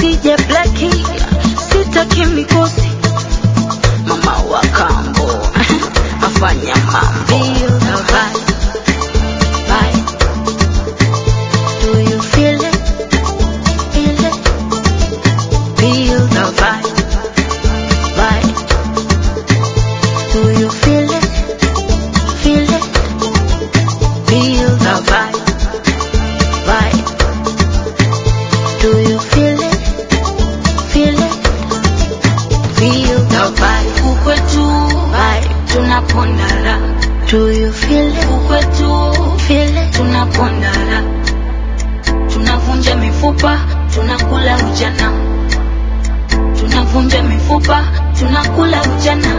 DJ Blackie, sitaki mikosi. Mama wa kambo afanya mambo. Feel the vibe, vibe. Do you feel it? Feel it? Feel the vibe, vibe. Do you feel it? Feel it? Feel the vibe, vibe. Do you feel it? Feel it? Feel the vibe. Kukwetu vibe, tunapondana. Do you feel it? Kukwetu feel it, tunapondana. Tunavunja mifupa, tunakula ujana. Tunavunja mifupa, tunakula ujana.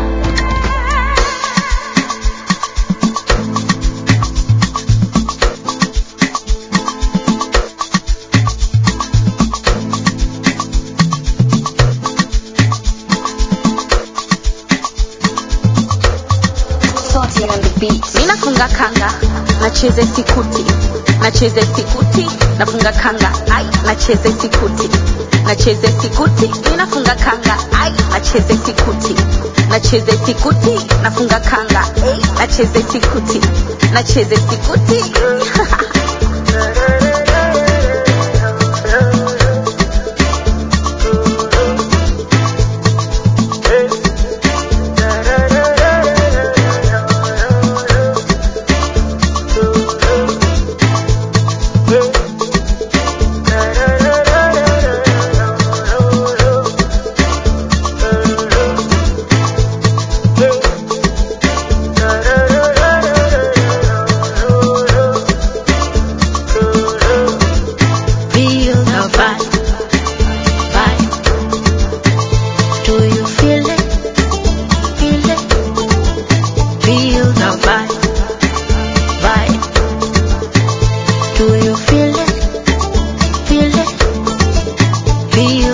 Sorting on the beat. Ninafunga kanga, nacheze sikuti, nacheze sikuti, nafunga kanga, ai, nacheze sikuti, nacheze sikuti, ninafunga kanga, ai, nacheze sikuti, nacheze sikuti, nafunga kanga, ai, nacheze sikuti, nacheze sikuti. Feel the vibe, vibe. Do you feel it? Feel it? Feel the vibe, vibe. Do you feel it? Feel it? Feel